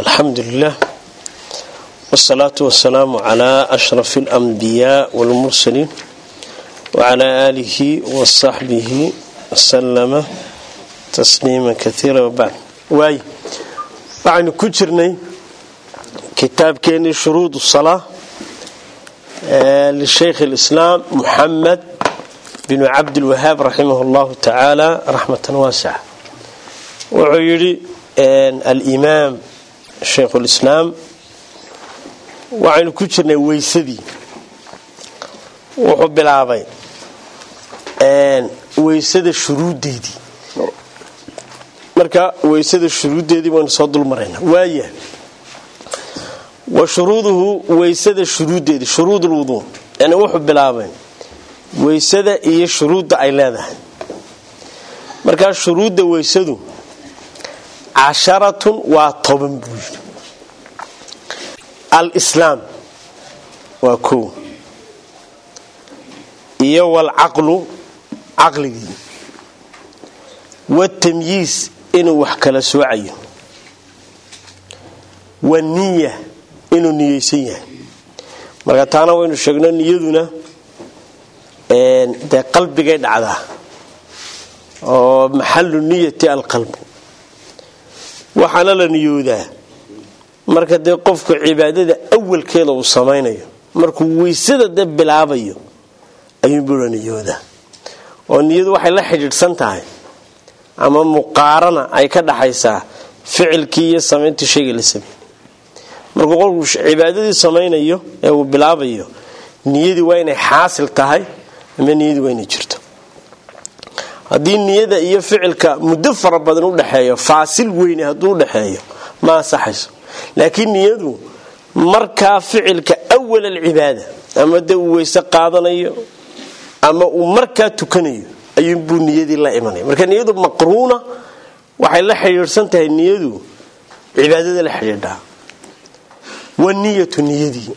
alxamdu lilah wsalaatu wasalaamu calaa ashrafi alanbiyaa walmursaliin wacalaa aalihi wasaxbihi wasalama tasliima kaiira wabacd waay waxaynu ku jirnay kitaabkeenii shuruud salaa lishaykh alislaam muxamed binu cabdilwahaab raximah llahu tacaala raxmatan waasica wuxuu yidhi alimaam shaykhulislaam waxaynu ku jirnay weysadii wuxuu bilaabay weysada shuruuddeedii marka weysada shuruuddeedii waynu soo dulmaraynaa waaya wa shuruuduhu weysada shuruuddeedii shuruud ulwuduu yani wuxuu bilaabay weysada iyo shuruudda ay leedahay markaa shuruudda weysadu casharatun waa toban buu yidhi alislaam waa kow iyo walcaqlu caqligii watamyiis inuu wax kala soocayo waniya inuu niyeysan yahay marka taana waynu sheegno niyaduna dee qalbigay dhacdaa oo maxalu niyati alqalbu waxaana la niyoodaa marka dee qofku cibaadada awalkeeda uu samaynayo markuu weysada dee bilaabayo ayuunbuu la niyoodaa oo niyadu waxay la xidhiidhsan tahay ama muqaarana ay ka dhaxaysaa ficilkii iyo samayntii shayga la sameeyey markuu qofku cibaadadii samaynayo ee uu bilaabayo niyadii waa inay xaasil tahay ama niyadii waa inay jirto haddii niyada iyo ficilka muddo fara badan udhexeeyo faasil weyne hadduu udhexeeyo ma ansaxayso laakiin niyadu markaa ficilka awal alcibaada ama dee uu weyse qaadanayo ama uu markaa tukanayo ayuunbuu niyadii la imanaya marka niyadu maqruuna waxay la xidhiidhsan tahay niyadu cibaadada la xidhiidhaa waniyatu niyadii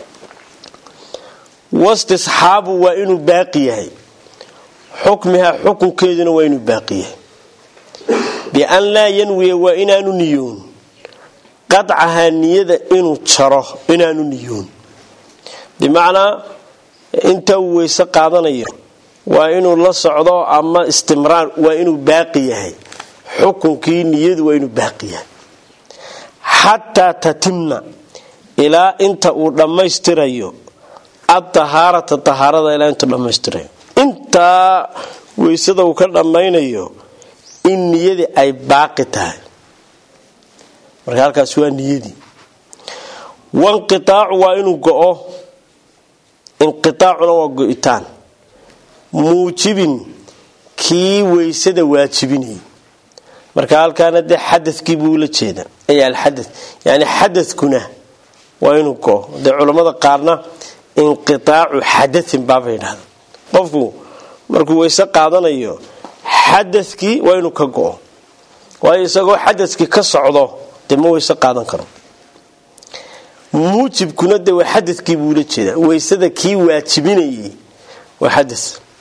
wastisxaabu waa inuu baaqi yahay xukmihaa xukunkeeduna waa inuu baaqi yahay bian laa yanwiya waa inaanu niyoon qadcahaa niyada inuu jaro inaanu niyoon bimacnaa inta uu weyse qaadanayo waa inuu la socdo ama istimraar waa inuu baaqi yahay xukunkii niyadu waa inuu baaqi yahay xataa tatimna ilaa inta uu dhammaystirayo adahaarata dahaarada ilaa intuu dhammaystirayo intaa weysada uu ka dhammaynayo in niyadii ay baaqi tahay marka halkaas waa niyadii wanqiaacu waa inuu go-o inqiaacuna waa go-itaan muujibin kii weysada waajibinayay marka halkaana dee xadakii buu la jeeda ay alxada yani xadakuna waa inuu go-o dee culammada qaarna inqiaacu xadain baabay dhahda qofku markuu weyse qaadanayo xadakii waa inuu ka go-o waayo isagoo xadakii ka socdo dee ma weyse qaadan karo muujibkuna de waa xadakii buu la jeedaa weysada kii waajibinayay waa xada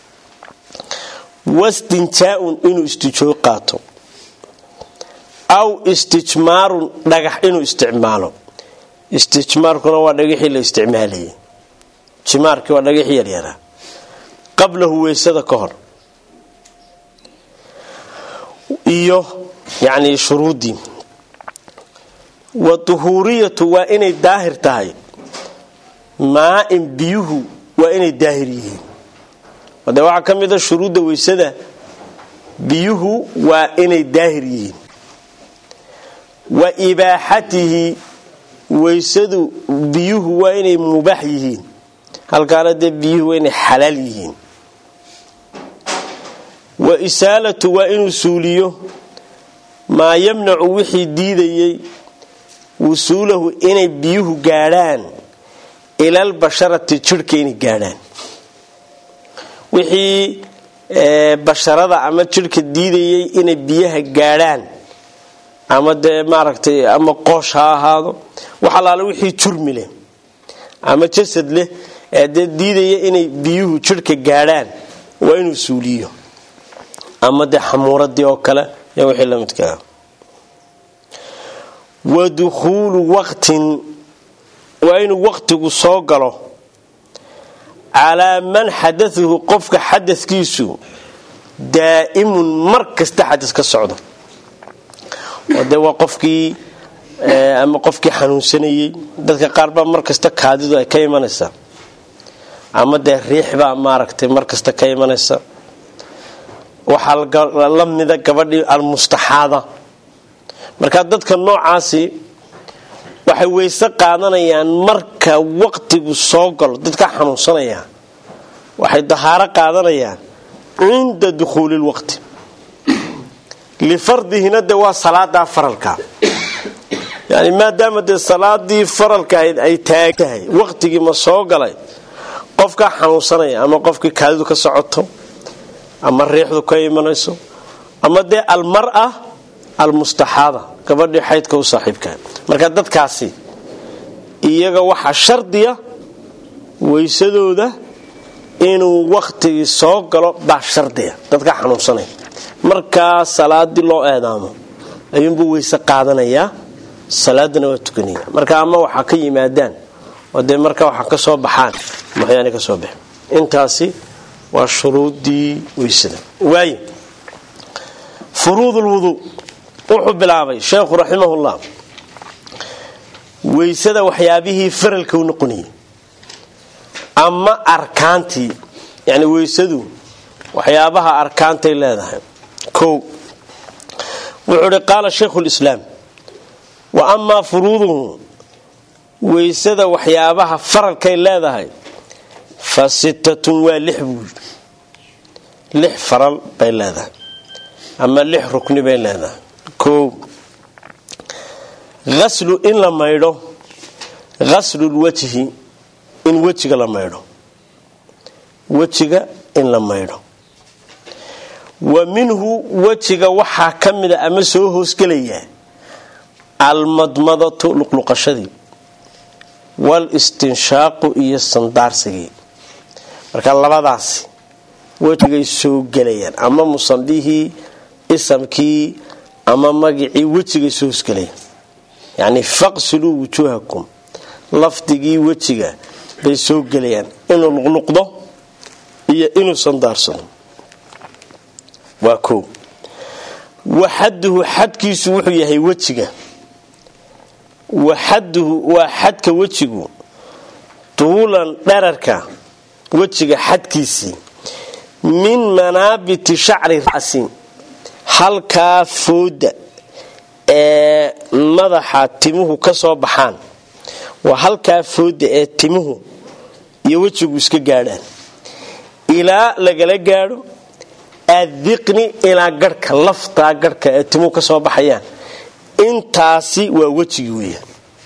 wastinjaaun inuu istijoo qaato aw istijmaarun dhagax inuu isticmaalo istijmaarkuna waa dhagaxii la isticmaalayay jimaarkii waa dhagaxii yaryaraa qablahu weysada ka hor iyo yani shuruuddii wa duhuuriyatu waa inay daahir tahay maa-in biyuhu waa inay daahir yihiin de waxaa ka mid a shuruudda weysada biyuhu waa inay daahir yihiin wa ibaaxatihi weysadu biyuhu waa inay mubaax yihiin halkaana dee biyuhu waa inay xalaal yihiin wa isaalatu waa inuu suuliyo maa yamnacu wixii diidayay wusuulahu inay biyuhu gaadhaan ilal basharati jidhka inay gaadhaan wixii basharada ama jidhka diidayay inay biyaha gaadhaan ama dee maaragtay ama qoosh ha ahaado wax allaale wixii jurmi leh ama jasad leh ee dee diidaya inay biyuhu jidhka gaadhaan waa inuu suuliyo ama dee xamuuradii oo kale iyo wixii la midkaa wa dukhuulu waqtin waa inuu waqtigu soo galo calaa man xadauhu qofka xadadkiisu daa'imun mar kasta xadad ka socdo oo dee waa qofkii ama qofkii xanuunsanayey dadka qaar baa mar kasta kaadidu ay ka imanaysaa ama dee riix baa maaragtay mar kasta ka imanaysa waxaa la mida gabadhii almustaxaada marka dadka noocaasi waxay weyse qaadanayaan marka waqtigu soo galo dadka xanuunsanaya waxay dahaaro qaadanayaan cinda dukhuuli lwaqti lifardihina de waa salaadaa faralka yani maadaama dee salaadii faralka ahayd ay taag tahay waqtigii ma soo galay qofkaa xanuunsanaya ama qofkii kaadidu ka socoto ama riixdu ka imanayso ama dee almara almustaxaada gabadhii xaydka u saaxiibkaa marka dadkaasi iyaga waxaa shardiya weysadooda inuu waqtigii soo galo baa shardiya dadka xanuunsanaya markaa salaadii loo eedaamo ayuunbuu weyse qaadanayaa salaadana waa tukanaya marka ama waxaa ka yimaadaan oo dee marka waxaa ka soo baxaan waxyaana ka soo baxen intaasi waa shuruudii weysada waay furuud lwuduu wuxuu bilaabay sheekhu raximahullah weysada waxyaabihii faralka u noqonayay ama arkaantii yani weysadu waxyaabaha arkaantay leedahay o wuxuu hi qaala shaykhu lislaam wa amaa furuuduhu weysada waxyaabaha faralkay leedahay fa sittatun waa lix buu yidhi lix faral bay leedahay ama lix rukni bay leedahay o aslu in la maydho ghaslulwajhi in wejiga la maydho wejiga in la maydho wa minhu wejiga waxaa ka mida ama soo hoosgelaya almadmadatu luqluqashadii walistinshaaqu iyo sandaarsigii marka labadaasi wejigay soo gelayaan ama musandhihii isamkii ama magicii wejigay soo hoosgelayaan yacni faqsiluu wujuuhakum lafdigii wejiga bay soo gelayaan inuu luqluqdo iyo inuu sandaarsado waa koo waxaduhu xadkiisu wuxuu yahay wejiga waxaduhu waa xadka wejigu tuulan dherarka wejiga xadkiisii min manaabiti shacri ra'si halkaa fooda ee madaxa timuhu ka soo baxaan waa halkaa fooda ee timuhu iyo wejigu iska gaadhaan ilaa lagala gaadho addiqni ilaa garhka laftaa garhka ee timuhu ka soo baxayaan intaasi waa wejigii weeyaan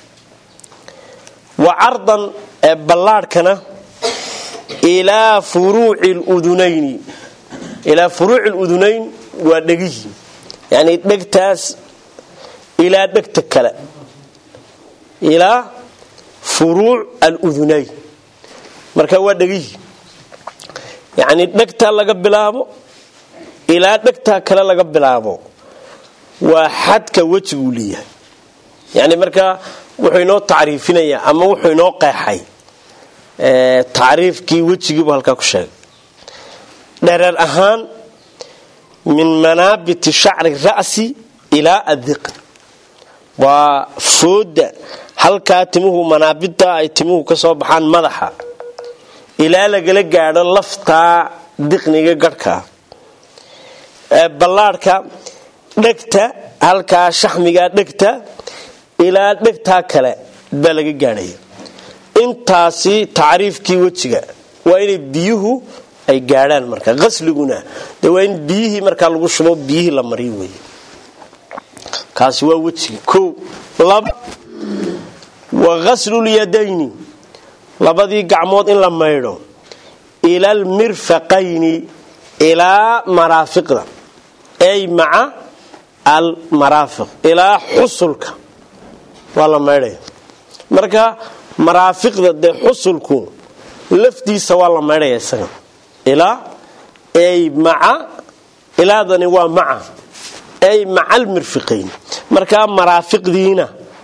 wa cardan ee ballaadhkana ilaa furuuci ludunayni ilaa furuuci ludunayn waa dhegihii yacnii dhegtaas ilaa dhegta kale ilaa furuuc aludunayn marka waa dhegihii yacnii dhegtaa laga bilaabo ilaa dhegtaa kale laga bilaabo waa xadka wejiguu leeyahay yani markaa wuxuu inoo tacriifinayaa ama wuxuu inoo qeexay tacriifkii wejigiibu halkaa ku sheegay dhereer ahaan min manaabiti shacri ra'si ilaa addiqn waa fooda halkaa timuhu manaabidta ay timuhu ka soo baxaan madaxa ilaa lagala gaadho laftaa diqniga garhkaa ballaadhka dhegta halkaa shaxmigaa dhegta ilaa dhegtaa kale baa laga gaadhaya intaasi tacriifkii wejiga waa inay biyuhu ay gaadhaan marka asliguna de waa in biyihii markaa lagu shubo biyihii la mariyo wey kaasi waa wejiga o laba wa ghasllyadayni labadii gacmood in la maydho ila almirfaqayni ilaa maraafiqda ay maca almaraafiq ilaa xusulka waa la maydhaya marka maraafiqda dee xusulku laftiisa waa la maydhaya isaga ilaa ay maca ilaadani waa maca ay maca almirfiqayn markaa maraafiqdiina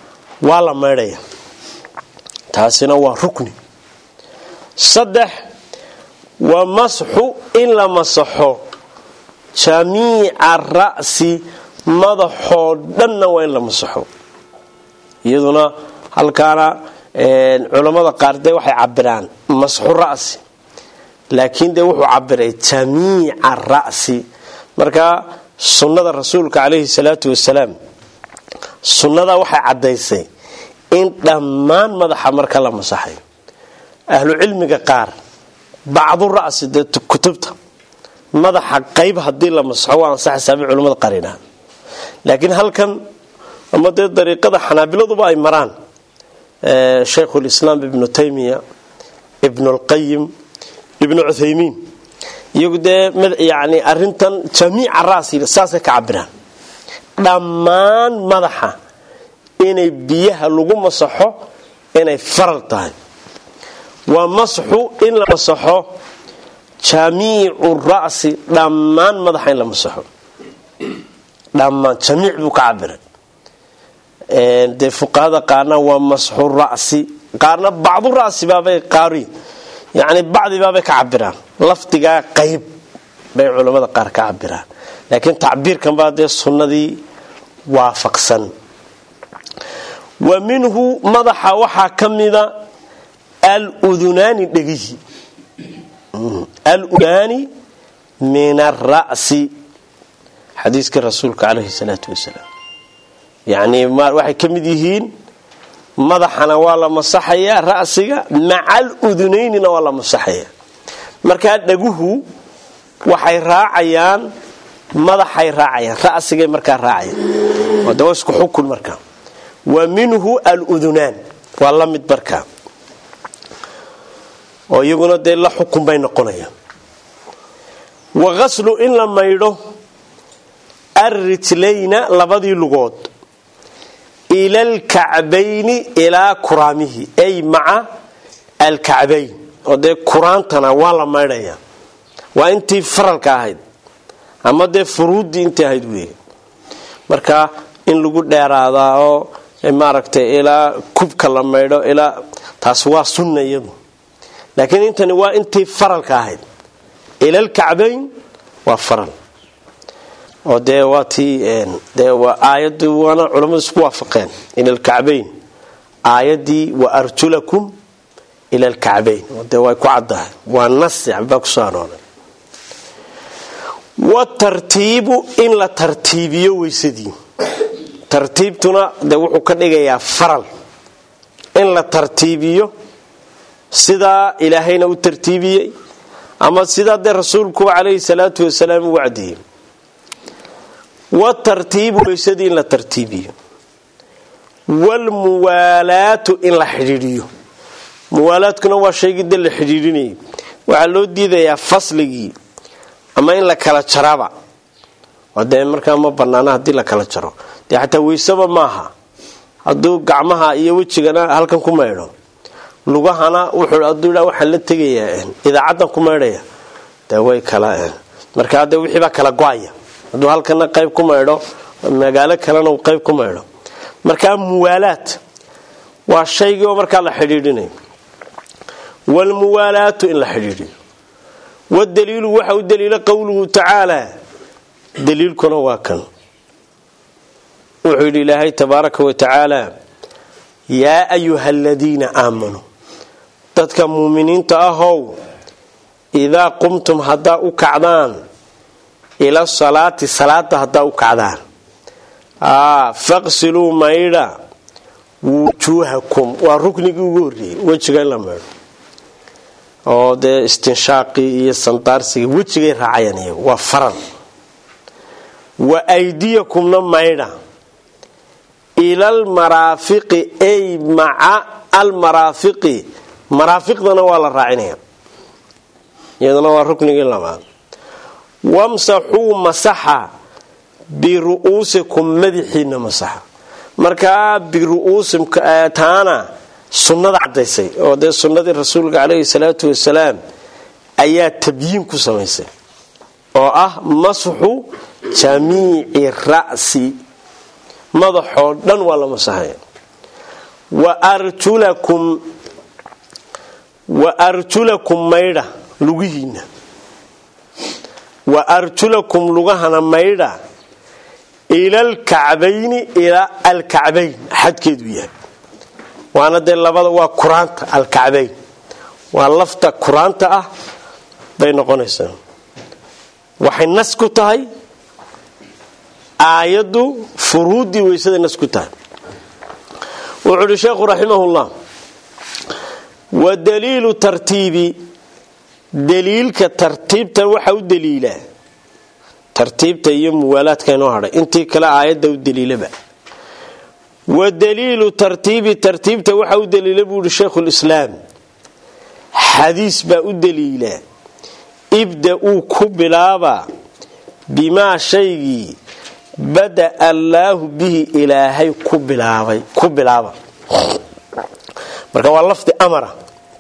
waa la maydhaya taasina waa rukni saddex wa masxu in la masaxo jamiica ra'si madaxoo dhanna waa in la masaxo iyaduna halkaana culammada qaar dee waxay cabiraan masxu ra'si laakiin dee wuxuu cabiray jamiica ra'si marka sunnada rasuulka calayhi salaatu wasalaam sunnada waxay caddaysay in dhammaan madaxa marka la masaxayo ahlu cilmiga qaar bacdu ra'si dee kutubta madaxa qayb haddii la masaxo waa ansaxaysaabay culimmada qarinaa laakiin halkan ama dee dariiqada xanaabiladuba ay maraan shaykhulislaam ibnu taymiya ibnulqayim ibnu cuthaymiin iyagu dee yani arintan jamiica ra'si saasay ka cabiraan dhammaan madaxa inay biyaha lagu masaxo inay faral tahay waa masxu in la masaxo jamiicu ra'si dhammaan madaxa in la masaxo dhammaan jamiic buu ka cabiray dee fuqahada qaarna waa masxu ra'si qaarna bacdu ra'si baabay qaari yani bacdibaabay ka cabiraan lafdigaa qayb bay culammada qaar ka cabiraan laakiin tacbiirkan baa dee sunnadii waafaqsan wa minhu madaxa waxaa ka mida aludunaani dhegihi aludunaani min ara'si xadiiskii rasuulka calayhi salaatu wasalaam yacnii waxay ka mid yihiin madaxana waa la masaxayaa ra'siga maca aludunaynina waa la masaxayaa markaa dhaguhu waxay raacayaan madaxay raacayaan ra'sigay markaa raacayaan de waa isku xukun markaa wa minhu aludunaan waa la mid markaa oo iyaguna dee la xukun bay noqonayaan wa qaslu in la maydho arrijlayna labadii lugood ila alkacbayni ilaa kuraamihi ay maca alkacbayn oo dee kuraantana waa la maydhaya waa intii faralka ahayd ama dee furuuddii intii ahayd wey marka in lagu dheeraadaa oo maaragtay ilaa kubka la maydho ilaa taas waa sunna iyadu laakiin intani waa intii faralka ahayd ila alkacbayn waa faral oo dee waa tii dee waa aayadii waana culammadu isku waafaqeen ila alkacbayn aayaddii wa arjulakum ila alkacbayn oo dee way ku caddahay waa nasi baa kusoo arooray watartiibu in la tartiibiyo weysadii tartiibtuna de wuxuu ka dhigayaa faral in la tartiibiyo sidaa ilaahayna u tartiibiyey ama sidaa dee rasuulkuba calayhi salaatu wasalaam u wacdiyey watartiibu weysadii in la tartiibiyo waalmuwaalaatu in la xidhiidhiyo muwaalaadkuna waa shaygii de la xidhiidhinayay waxaa loo diidayaa fasligii ama in la kala jaraba oo dee markaa ma banaana haddii la kala jaro dee xataa weysaba maaha hadduu gacmaha iyo wejigana halkan ku maydho lugahana wuxuu hadduu dha waxaan la tegayaa idaacaddan ku maydhaya dee way kala markaa dee wixii baa kala go-aya hadduu halkana qayb ku maydho magaalo kalena uu qayb ku maydho markaa muwaalaad waa shaygii oo markaa la xidhiidhinayo waalmuwaalaatu in la xidhiidhiyo wadaliilu waxa u daliila qowluhu tacaala daliilkuna waa kan wuxuu yidhi ilaahay tabaaraka wa tacaala yaa ayuha aladiina aamanuu dadka muuminiinta ahow idaa qumtum haddaa u kacdaan ila salaati salaada haddaa u kacdaan faqsiluu maydha wujuuhakum waa ruknigii ugu horreeyey wejiga in la maydho oo dee istinshaaqii iyo sandaarsigii wejigay raacayaan iyagu waa faral wa aydiyakumna maydha ila almaraafiqi ay maca almaraafiqi maraafiqdana waa la raacinaya iyaduna waa ruknigii labaad wamsaxuu masaxa biru'uusikum madaxiina masaxa markaa biru'uusim taana sunnada cadaysay oo dee sunnadii rasuulka caleyhi salaatu wasalaam ayaa tabyiin ku samaysay oo ah masxu jamiici ra'si madaxoo dhan waa la masaxaya wa arjulakum wa arjulakum maydha lugihiinna wa arjulakum lugahana maydha ila alkacbayni ilaa alkacbayn xadkeedu yahay waana dee labada waa kuraanta alkacbayn waa lafta kuraanta ah bay noqonaysaa waxay nas ku tahay aayaddu furuuddii weysaday nas ku tahay wuxuu uhi sheekhu raximahullah wa daliilu tartiibi daliilka tartiibta waxa u daliila tartiibta iyo muwaalaadka inoo hadhay intii kale aayadda u daliilaba wa daliilu tartiibi tartiibta waxa u daliila buu yihi sheikhulislaam xadiis baa u daliila ibda uu ku bilaaba bimaa shaygii bada allaahu bihi ilaahay ku bilaabay ku bilaaba marka waa lafdi amara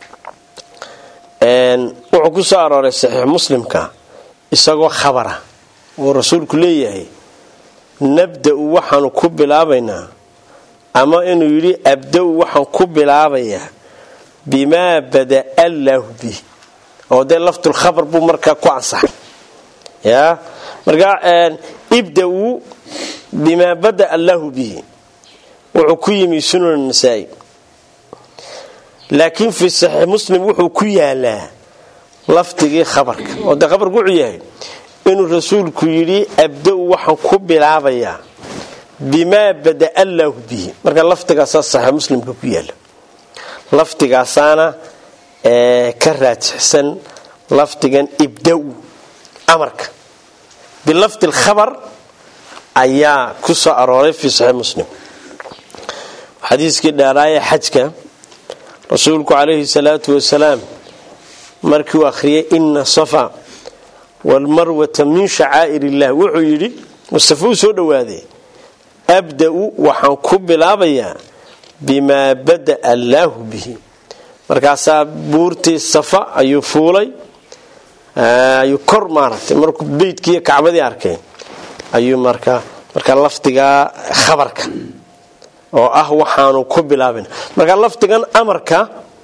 wuxuu ku soo arooray saxiix muslimka isagoo khabara oo rasuulku leeyahay nabda-u waxaanu ku bilaabaynaa ama inuu yidhi abda-u waxaan ku bilaabayaa bimaa bada allaahu bihi oo dee laftulkhabar buu markaa ku ansaxay ya markaa ibda-u bimaa bada allaahu bihi wuxuu ku yimi sunan nasaa-i laakiin fi saxiix muslim wuxuu ku yaalaa lafdigii khabarka oo dee khabarku wuxuu yahay inuu rasuulku yidhi abda-u waxaan ku bilaabayaa bimaa bada allaahu bihi marka lafdigaasaa saxiix muslimka ku yaala lafdigaasaana ka raajixsan lafdigan ibda-u amarka bilafdi lkhabar ayaa ku soo arooray fi saxiix muslim xadiiskii dheeraaye xajka rasuulku calayhi salaatu wasalaam markii uu akhriyay ina safa walmarwata min shacaa'ir illah wuxuu yidhi mustafa uu soo dhowaaday abda-u waxaan ku bilaabayaa bimaa bada allaahu bihi markaasaa buurtii safa ayuu fuulay ayuu kor maaragtay markuu beydkiiyo kacbadii arkay ayuu markaa marka lafdigaa khabarka oo ah waxaanu ku bilaabana marka lafdigan amarka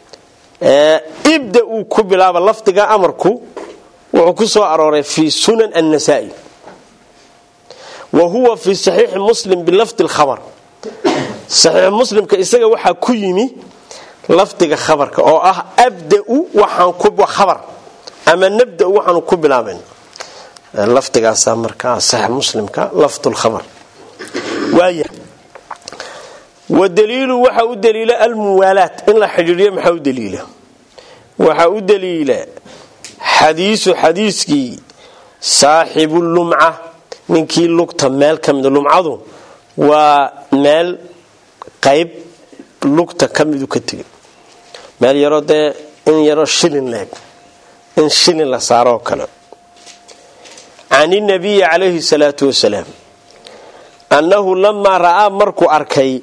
ibda uu ku bilaaba lafdiga amarku wuxuu ku soo arooray fi sunan annasaa-i wa huwa fi saxiixi muslim bilafdi lkhabar saxiix muslimka isaga waxaa ku yimi lafdiga khabarka oo ah abda-u waxaan ku khabar ama nabda-u waxaanu ku bilaabayna lafdigaasaa markaa saxiix muslimka lafdulkhabar waaya wa daliilu waxa u daliila almuwaalaat in la xidhiidhiyo maxaa u daliila waxaa u daliila xadiisu xadiiskii saaxibu lumca ninkii lugta meel ka mida lumcadu waa meel qayb lugta ka midu ka tegay meel yaroo dee in yaroo shilin leeg in shilin la saaroo kale can inabiyi calayhi salaatu wasalaam annahu lamaa ra'aa markuu arkay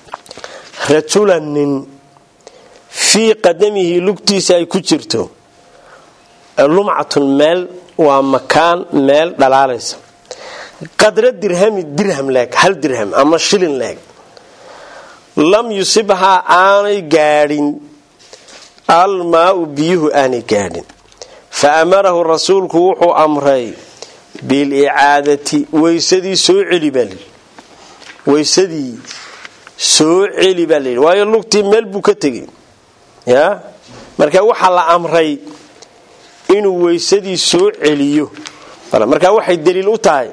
rajulan nin fii qadamihi lugtiisa ay ku jirto lumcatun meel waa makaan meel dhalaalaysa qadra dirhami dirham leeg hal dirham ama shilin leeg lam yusibhaa aanay gaadhin almaau biyuhu aanay gaadhin fa amarahu rasuulku wuxuu amray bilicaadati weysadii soo celi baa layidhi weysadii soo celi baa layidhi waayo lugtii meel buu ka tegay ya marka waxaa la amray inuu weysadii soo celiyo marka waxay daliil u tahay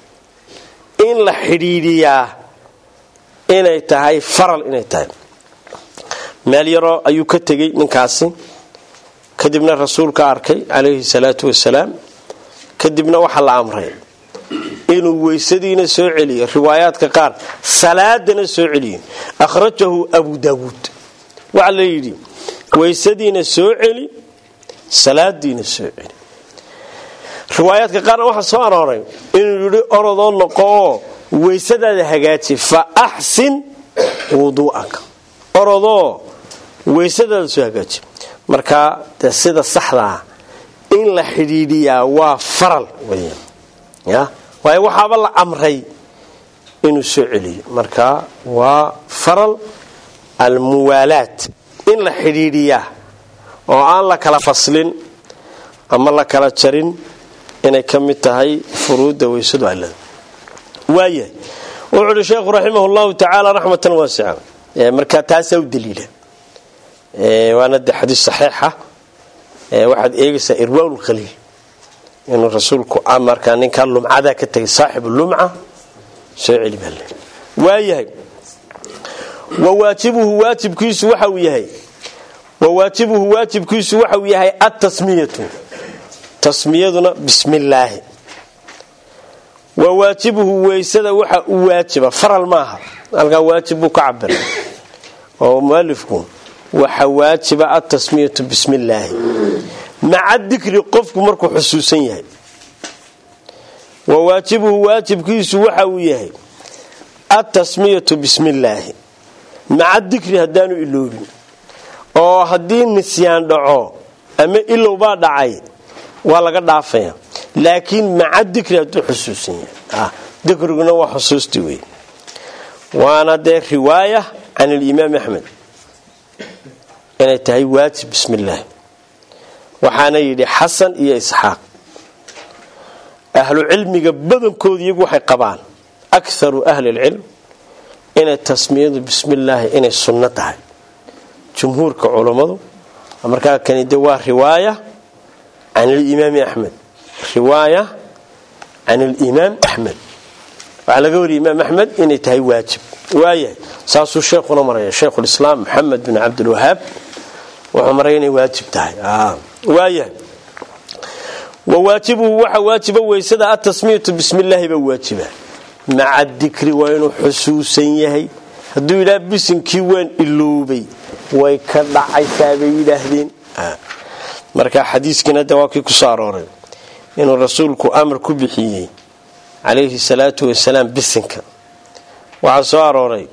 in la xidhiidhiyaa inay tahay faral inay tahay meel yaroo ayuu ka tegey ninkaasi kadibna rasuulka arkay calayhi salaatu wasalaam kadibna waxaa la amray inuu weysadiina soo celiyo riwaayaadka qaar salaadana soo celiyo akhrajahu abu daawuud waxaa la yidhi weysadiina soo celi salaadiina soo celi riwaayaadka qaarna waxaa soo arooray inuu yidhi orodoo noqo oo weysadaada hagaaji fa axsin wuduu'aka orodoo weysadaada soo hagaaji marka de sida saxdaa in la xidhiidhiyaa waa faral weyaan ya waayo waxaaba la amray inuu soo celiyo marka waa faral almuwaalaat in la xidhiidhiyaa oo aan la kala faslin ama la kala jarin inay ka mid tahay furuudda weysadu allada waayahay wuxuu uhi sheekhu raximah llahu tacaala raxmatan waasica markaa taasaa u daliila waana de xadiis saxiixa waxaad eegaysaa irwaa khaliil inuu rasuulku markaa ninkaa lumcadaa ka tegay saaxibu lumca soo celi baa le waayahay wawaajibuhu waajibkiisu waxauu yahay wawaajibuhu waajibkiisu waxauu yahay atasmiyatu tasmiyaduna bismi illaahi wawaajibuhu weysada waxa u waajiba faral maaha halkaa waajib buu ka cabiray oo mualifku waxa waajiba atasmiyatu bismi illaahi maca dikri qofku markuu xusuusan yahay wawaajibuhu waajibkiisu waxa uu yahay atasmiyatu bismi illaahi maca dikri haddaanu iloobin oo haddii nisyaan dhaco ama ilowbaa dhacay waa laga dhaafaya laakiin maca dikri hadduu xusuusan yahay dikriguna waa xusuusti wey waana dee riwaaya can alimaam axmed inay tahay waajib bismi illaahi waxaana yidhi xasan iyo isxaaq ahlu cilmiga badankooda iyagu waxay qabaan akaru ahli lcilm inay tasmiyadu bismi illaahi inay sunno tahay jumhuurka culummadu markaa kani de waa riwaaya can alimaami axmed riwaaya can alimaam axmed waxaa laga wariyay imaam axmed inay tahay waajib waayahay saasuu sheekhuna maraya sheikhulislaam maxamed bin cabdilwahaab wuxuu maraya inay waajib tahay waayahay wawaajibuhu waxa waajiba weysada atasmiyatu bismi illaahi baa waajiba maca dikri waa inuu xusuusan yahay hadduu yidhaha bisinkii waan iloobay way ka dhacaysaa bay yidhaahdeen marka xadiiskiina de waa kii kusoo arooray inuu rasuulku amar ku bixiyey calayhi salaatu wasalaam bisinka waxaa soo arooray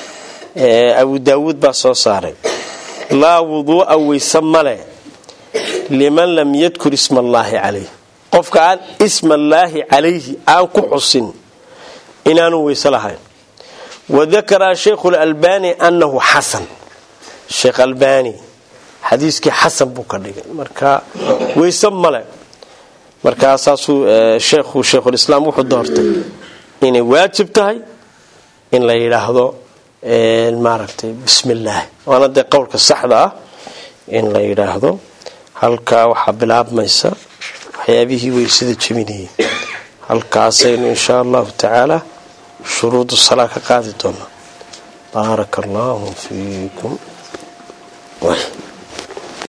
abu daawuud baa soo saaray laa wuduu'a weyse male liman lam yadkur isma allaahi calayh qofka aan ismaallaahi calayhi aan ku xusin inaanu weyse lahayn wadakara sheikhu lalbani annahu xasan sheekh albani xadiiskii xasan buu ka dhigay marka weyse male markaa saasuu sheekhu sheikhulislaam wuxuu doortay inay waajib tahay in la yidhaahdo maaragtay bismi illaahi waana dee qowlka saxda ah in la yidhaahdo halkaa waxaa bilaabmaysa waxyaabihii weysada jebinayay halkaasaynu inshaa allahu tacaala shuruudu salaa ka qaadi doonaa baaraka allahu fiikum